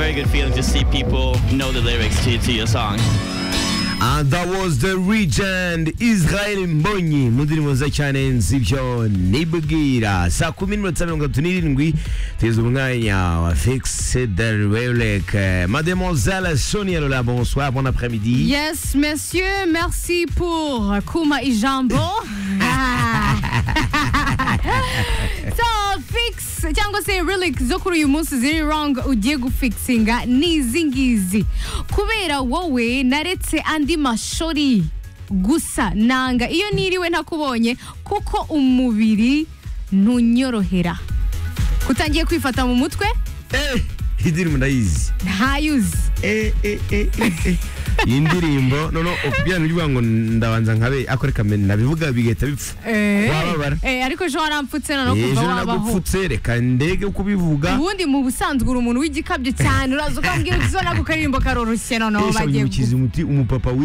very good feeling to see people know the lyrics to, to your song. And that was the regent Israel Mbonyi mu ndirimbo nziza cyane nzibyo nibwira saa kumi n'iminota mirongo itatu n'irindwi tugeze umwanya wa Fix Derwelek Mademoiselle Sonia Lola bonsoir bon après-midi Yes, messieurs, merci pour Kuma et Jambo. Ah. so, fix cyangwa se relic zo kuri uyu munsi ziri wrong ugiye gufikisinga ni izi ngizi kubera wowe naretse andi mashuri gusa nanga iyo niriwe ntakubonye kuko umubiri ntunyorohera utangiye kwifata mu mutwe eh iyi ndirimbo ndayizi ntayuzi eh eh eh eh, eh iyi ndirimbo noneho ukubwira uvuga ngo ndabanza nkabe akore kamene nabivuga bigahita bipfa Eh, Wababara. eh, ariko ejo warampfutse noneho kuva ejo wabaho nagupfutse reka ndege uko ubivuga ubundi mu busanzwe uri umuntu w'igikabyo cyane uraza ukambwira uti zo nako karirimbo karoroshye noneho Ese bagiye abanyamukizi umuti umupapa witwa